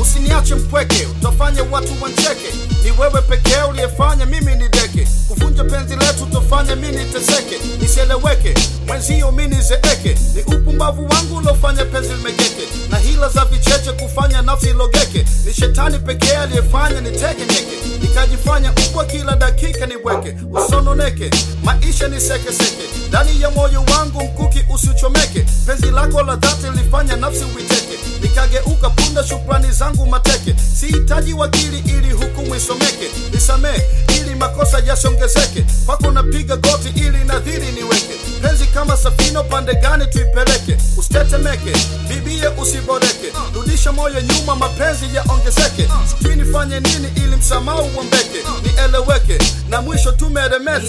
usiniache mpweke utafanya watu wancheke ni wewe pekee uliyefanya mimi ni deke kuvunja penzi letu utafanya mi niteseke nisieleweke mwenzio mi nizeeke ni upumbavu wangu uliofanya penzi limegeke na hila za vicheche kufanya nafsi ilogeke ni shetani pekee aliyefanya niteke nyeke nikajifanya mbwa kila dakika niweke usononeke maisha ni sekeseke ndani ya moyo wangu mkuki usichomeke penzi lako la dhati lilifanya nafsi uiteke nikageuka punda shukrani zangu mateke sihitaji wakili ili hukumu isomeke nisamee ili makosa yasiongezeke kwako napiga goti ili nadhiri niweke penzi kama safino pande gani tuipeleke usitetemeke bibie usiboreke rudisha moyo nyuma mapenzi yaongezeke sijui nifanye nini ili msamaha uombeke nieleweke na mwisho tumeremete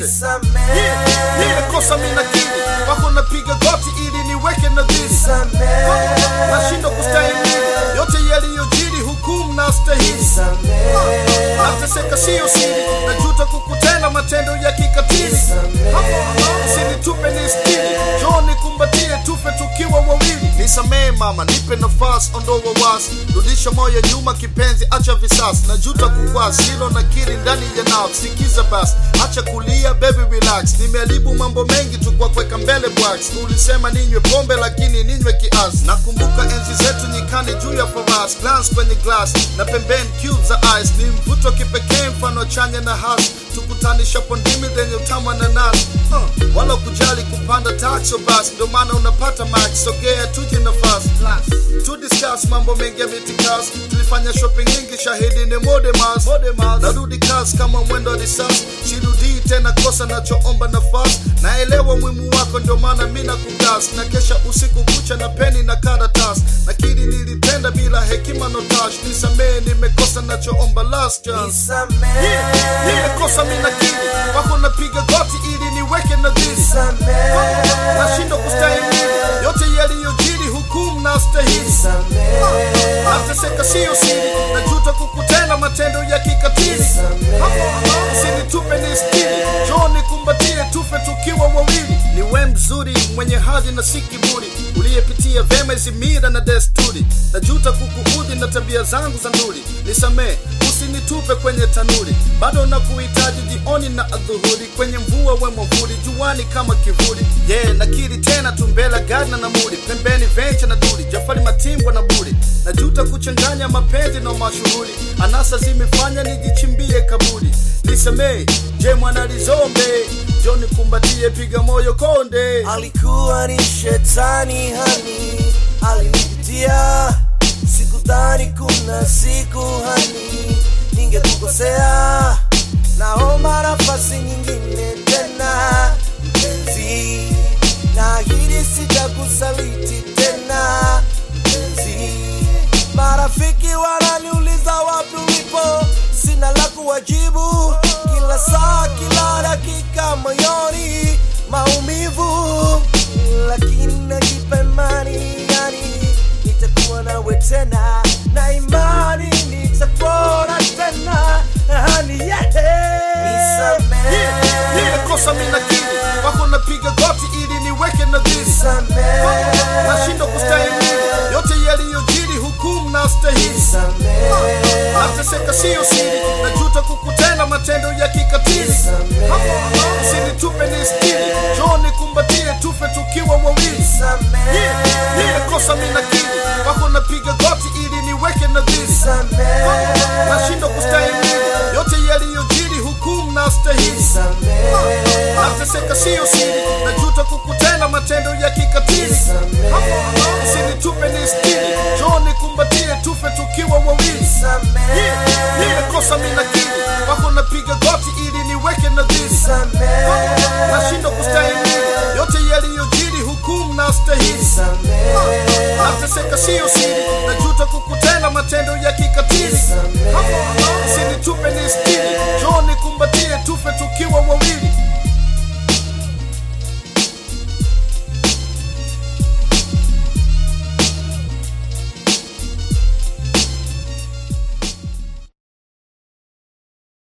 nimekosa minakili wako napiga goti ili niweke nadhiri nashindwa kustahimili yote yaliyojiri hukumu na stahili nateseka siyo siri najuta kukutenda matendo ya kikatili usinitupe ni stili joo nikumbatie tufe tukiwa wawili nisamee mama nipe nafasi ondoa wasi rudisha moyo nyuma kipenzi acha visasi najuta kukwasi hilo nakiri ndani ya nafsi sikiza basi acha kulia baby relax nimeharibu mambo mengi tu kwa kuweka mbele bwax ulisema ninywe pombe lakini ninywe kiasi nakumbuka enzi zetu nyikani juu ya farasi glance kwenye glass na pembeni cube za ice ni mvuto kipekee mfano chanya na hasi tukutanisha pondimi zenye utamu na nasi uh, wala kujali kupanda taxo basi ndio maana unapata max sogea tuje nafasi to discuss mambo mengi ya mitikas tulifanya shopping nyingi shahidi ni modemas narudi kasi kama mwendo wa risasi shirudii tena kosa nachoomba nafasi naelewa mwimu wako ndio maana mi nakugas na kesha usiku kucha na peni na karatasi nakiri nilitenda bila hekima notash nisamee nimekosa nachoomba last chance yeah, nimekosa minakili wako napiga goti ili niweke nadhiri nashindwa kustahimili yote yaliyojiri hukumu na stahili nateseka siyo siri najuta kukutenda matendo ya kikatili usinitupe ni stili joo nikumbatie tufe tukiwa wawili ni we mzuri mwenye hadhi na si kiburi uliyepitia vema hizi mira na desturi najuta kukuudhi na tabia zangu za nduri nisamee usinitupe kwenye tanuri bado na kuhitaji jioni na adhuhuri kwenye mvua we mwavuli juani kama kivuli ye yeah, nakiri tena tumbela gari na muri pembeni vencha na duri jafari matimbwa na buri najuta kuchanganya mapenzi na mashuhuri anasa zimefanya nijichimbie kaburi nisamee je mwanalizombe joni kumbatie piga moyo konde alikuwa ni shetani hani alinipitia sikudhani kuna siku hani ningekukosea naomba nafasi nyingine tena mpenzi na hili sitakusaliti tena mpenzi marafiki wananiuliza wapi ulipo sina la kuwajibu kila saa kila dakika moyoni maumivu lakini najipa imani yani nitakuwa nawe tena na imani nitapona tena hani nimekosa minakili wako napiga goti ili niweke nadhiri nashindwa kustahimili yote yaliyojiri hukumu na stahili nateseka siyo siri najuta kukutenda matendo ya kikatili usinitupe ni stili joo nikumbatie tufe tukiwa wawili nimekosa minakili wako napiga goti ili niweke nadhiri nashindwa kustahimili yote yaliyojiri hukumu na stahili nateseka siyo siri najuta kukutenda matendo ya kikatili usinitupe ni stili joo nikumbatie tufe tukiwa wawili nimekosa minakili wako napiga goti ili niweke nadhiri nashindwa kustahimili yote yaliyojiri hukumu na stahili nateseka siyo siri najuta kukutenda matendo ya kikatili